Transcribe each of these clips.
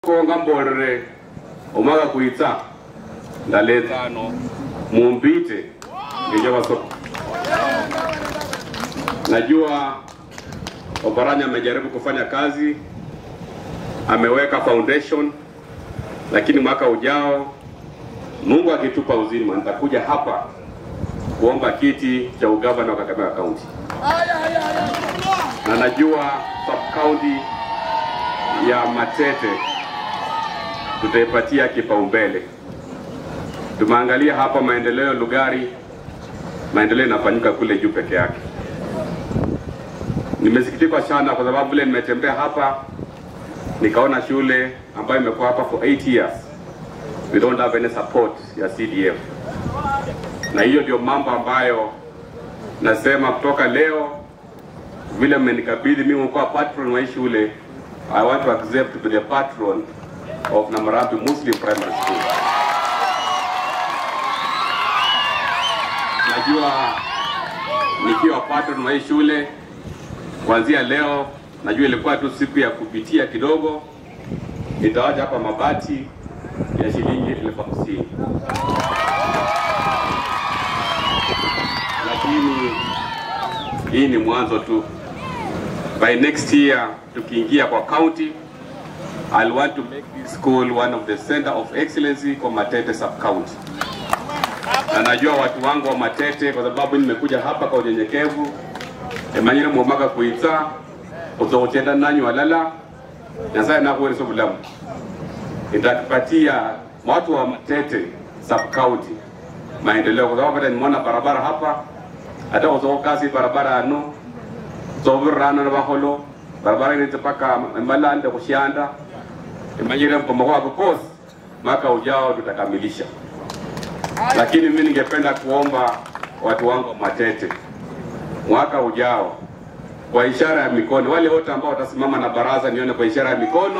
konga mbolere omwaka kuitsa ndaletsano mumpite ngenye wasoko najua Oparanya amejaribu kufanya kazi, ameweka foundation, lakini mwaka ujao Mungu akitupa uzima nitakuja hapa kuomba kiti cha ugavana wa Kakamega County, na najua sub county ya Matete tutaipatia kipaumbele. Tumeangalia hapa maendeleo Lugari, maendeleo yanafanyika kule juu peke yake. Nimesikitika sana kwa sababu vile nimetembea hapa nikaona shule ambayo imekuwa hapa for 8 years we don't have any support ya CDF, na hiyo ndio mambo ambayo nasema kutoka leo, vile mmenikabidhi mimi kuwa patron wa hii shule, I want to accept to be the patron of Namarambi Muslim Primary School. Najua nikiwa patron wa hii shule kuanzia leo, najua ilikuwa tu siku ya kupitia kidogo, nitawacha hapa mabati ya shilingi elfu hamsini lakini hii ni mwanzo tu. By next year tukiingia kwa county, I'll want to make this school one of the center of excellency kwa Matete sub county, na najua watu wangu wa Matete, kwa sababu nimekuja hapa kwa unyenyekevu emanyire mwomaka kuitsa uzokuchenda nanyi walala nyasaye nakuwereso bulamu itakupatia watu wa Matete sub county maendeleo, kwa sababu hata nimeona barabara hapa, hata uzoko kasi barabara ano zovirana na baholo barabara inete paka malande kushanda imanyire mpomoko wako kosi mwaka ujao tutakamilisha. Lakini mimi ningependa kuomba watu wangu wa Matete mwaka ujao kwa ishara ya mikono, wale wote ambao watasimama na baraza nione kwa ishara ya mikono.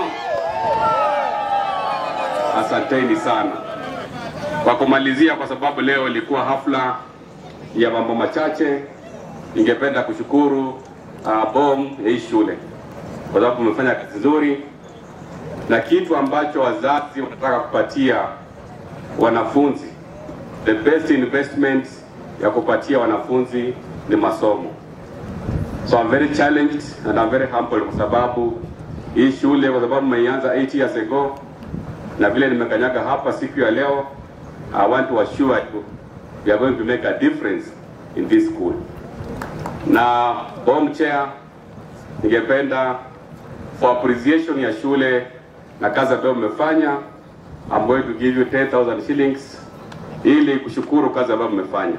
Asanteni sana. Kwa kumalizia, kwa sababu leo ilikuwa hafla ya mambo machache, ningependa kushukuru uh, BOM ya hii shule kwa sababu umefanya kazi nzuri, na kitu ambacho wazazi wanataka kupatia wanafunzi, the best investment ya kupatia wanafunzi ni masomo. So I'm very challenged and I'm very humble kwa sababu hii shule, kwa sababu mmeianza 8 years ago na vile nimekanyaga hapa siku ya leo, I want to assure you we are going to make a difference in this school. Na BOM chair, ningependa for appreciation ya shule na kazi ambayo mmefanya, I'm going to give you 10,000 shillings ili kushukuru kazi ambayo mmefanya.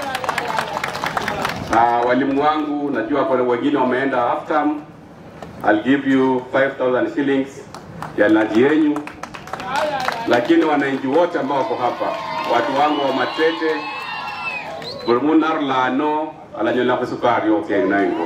Uh, walimu wangu najua kuna wengine wameenda half term. I'll give you 5000 shillings ya lunch yenyu, lakini wananchi wote ambao wako hapa, watu wangu wa Matete bulmunar lano alanyola kusukari yote inaingo.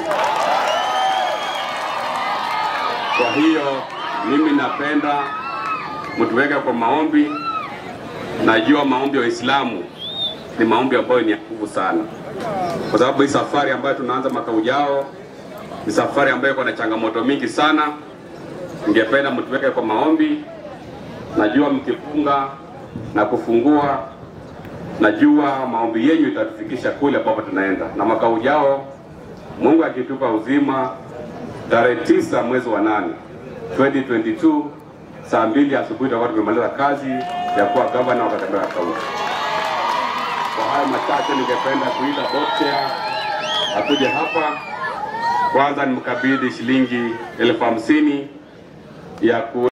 Kwa hiyo mimi napenda mtuweke kwa maombi. Najua maombi ya Waislamu ni maombi ambayo ni ya nguvu sana kwa sababu hii safari ambayo tunaanza mwaka ujao ni safari ambayo iko na changamoto mingi sana. Ningependa mtuweke kwa maombi. Najua mkifunga na kufungua, najua maombi yenyu itatufikisha kule ambapo tunaenda, na mwaka ujao Mungu akitupa uzima, tarehe tisa mwezi wa nane 2022 saa mbili asubuhi tutakuwa tumemaliza kazi ya kuwa gavana wa Kakamega Kaunti. Kwa haya machache, ningependa kuita Botea akuje hapa kwanza, nimkabidhi shilingi elfu hamsini ya ku